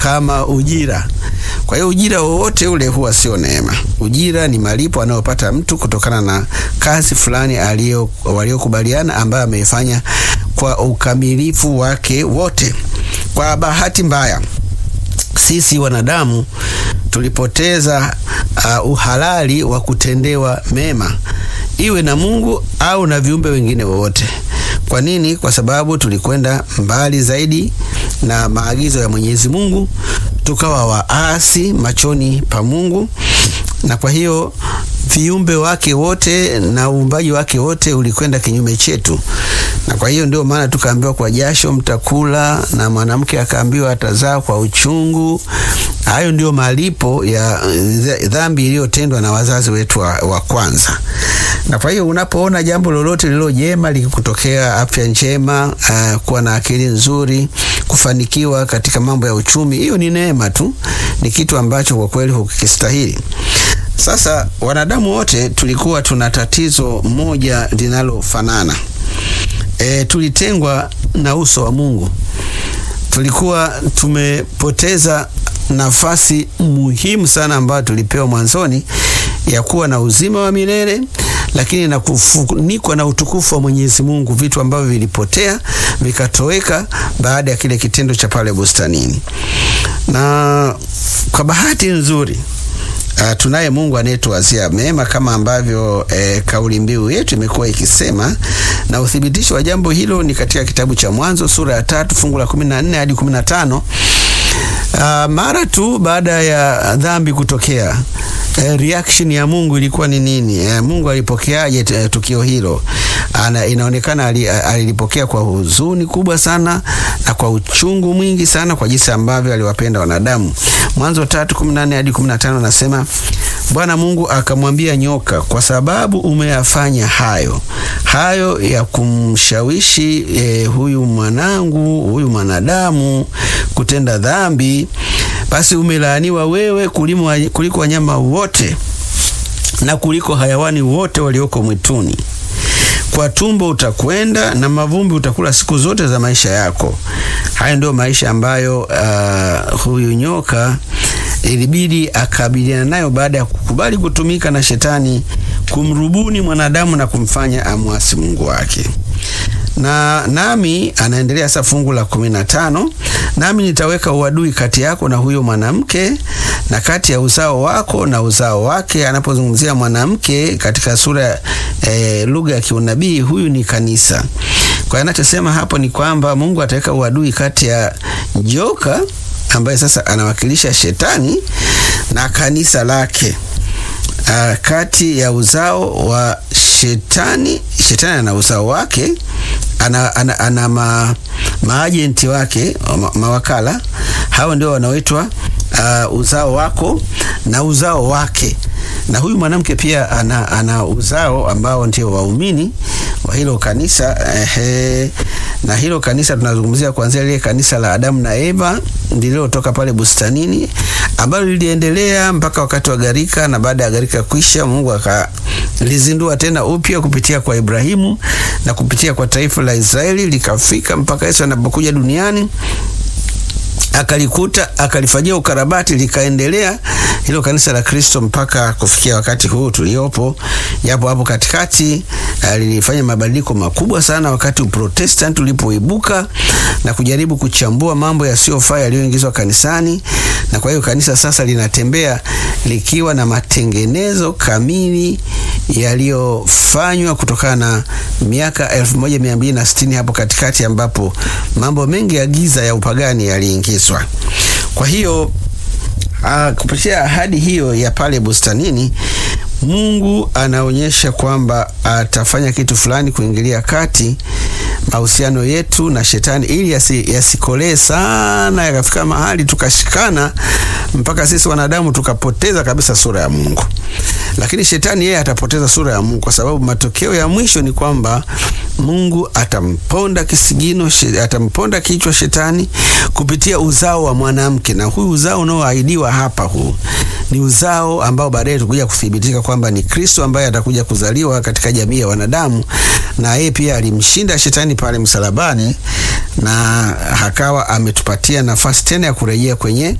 kama ujira. Kwa hiyo ujira wowote ule huwa sio neema. Ujira ni malipo anayopata mtu kutokana na kazi fulani aliyo waliokubaliana ambayo ameifanya kwa ukamilifu wake wote. Kwa bahati mbaya sisi wanadamu tulipoteza uh, uhalali wa kutendewa mema iwe na Mungu au na viumbe wengine wowote. Kwa nini? Kwa sababu tulikwenda mbali zaidi na maagizo ya Mwenyezi Mungu, tukawa waasi machoni pa Mungu, na kwa hiyo viumbe wake wote na uumbaji wake wote ulikwenda kinyume chetu, na kwa hiyo ndio maana tukaambiwa kwa jasho mtakula, na mwanamke akaambiwa atazaa kwa uchungu. Hayo ndio malipo ya dhambi iliyotendwa na wazazi wetu wa, wa kwanza. Na kwa hiyo unapoona jambo lolote lililo jema likikutokea, afya njema, uh, kuwa na akili nzuri, kufanikiwa katika mambo ya uchumi, hiyo ni neema tu, ni kitu ambacho kwa kweli hukistahili. Sasa wanadamu wote tulikuwa tuna tatizo moja linalofanana. E, tulitengwa na uso wa Mungu. Tulikuwa tumepoteza nafasi muhimu sana ambayo tulipewa mwanzoni ya kuwa na uzima wa milele, lakini na kufunikwa na utukufu wa Mwenyezi Mungu, vitu ambavyo vilipotea vikatoweka baada ya kile kitendo cha pale bustanini. Na kwa bahati nzuri Uh, tunaye Mungu anayetuwazia mema kama ambavyo eh, kauli mbiu yetu imekuwa ikisema, na uthibitisho wa jambo hilo ni katika kitabu cha Mwanzo sura ya tatu fungu la 14 hadi 15. Uh, mara tu baada ya dhambi kutokea eh, reaction ya Mungu ilikuwa ni nini? Eh, Mungu alipokeaje eh, tukio hilo? Ana, inaonekana alilipokea kwa huzuni kubwa sana na kwa uchungu mwingi sana kwa jinsi ambavyo aliwapenda wanadamu. Mwanzo 3:14 hadi 15 anasema, Bwana Mungu akamwambia nyoka, kwa sababu umeyafanya hayo hayo ya kumshawishi eh, huyu mwanangu huyu mwanadamu kutenda dhambi, basi umelaaniwa wewe kuliko wanyama wote na kuliko hayawani wote walioko mwituni kwa tumbo utakwenda na mavumbi utakula siku zote za maisha yako. Haya ndio maisha ambayo uh, huyu nyoka ilibidi akabiliana nayo baada ya kukubali kutumika na shetani kumrubuni mwanadamu na kumfanya amwasi Mungu wake. Na nami anaendelea sasa, fungu la kumi na tano, nami nitaweka uadui kati yako na huyo mwanamke na kati ya uzao wako na uzao wake. Anapozungumzia mwanamke katika sura e, lugha ya kiunabii, huyu ni kanisa. Kwa hiyo anachosema hapo ni kwamba Mungu ataweka uadui kati ya joka ambaye sasa anawakilisha shetani na kanisa lake. Uh, kati ya uzao wa shetani, shetani ana uzao wake, ana, ana, ana ma, maajenti wake ma, mawakala. Hao ndio wanaoitwa uh, uzao wako na uzao wake, na huyu mwanamke pia ana, ana uzao ambao ndio waumini wa hilo kanisa ehe. Na hilo kanisa tunazungumzia kuanzia lile kanisa la Adamu na Eva lililotoka pale bustanini ambalo liliendelea mpaka wakati wa gharika, na baada ya gharika kwisha, Mungu akalizindua tena upya kupitia kwa Ibrahimu na kupitia kwa taifa la Israeli likafika mpaka Yesu anapokuja duniani akalikuta akalifanyia ukarabati likaendelea hilo kanisa la Kristo mpaka kufikia wakati huu tuliopo. Japo hapo katikati lilifanya mabadiliko makubwa sana wakati Uprotestanti ulipoibuka na kujaribu kuchambua mambo yasiyofaa yaliyoingizwa kanisani, na kwa hiyo kanisa sasa linatembea likiwa na matengenezo kamili yaliyofanywa kutokana na miaka 1260 hapo katikati, ambapo mambo mengi ya giza ya upagani yaliingizwa. Kwa hiyo Uh, kupitia ahadi hiyo ya pale bustanini Mungu anaonyesha kwamba atafanya kitu fulani kuingilia kati mahusiano yetu na shetani ili yasikolee yasi sana yakafika mahali tukashikana mpaka sisi wanadamu tukapoteza kabisa sura ya Mungu. Lakini shetani yeye atapoteza sura ya Mungu kwa sababu matokeo ya mwisho ni kwamba Mungu atamponda kisigino, atamponda kichwa shetani kupitia uzao wa mwanamke, na huyu uzao unaoahidiwa hapa, huu ni uzao ambao baadaye tukuja kuthibitika kwamba ni Kristo ambaye atakuja kuzaliwa katika jamii ya wanadamu, na yeye pia alimshinda shetani pale msalabani, na akawa ametupatia nafasi tena ya kurejea kwenye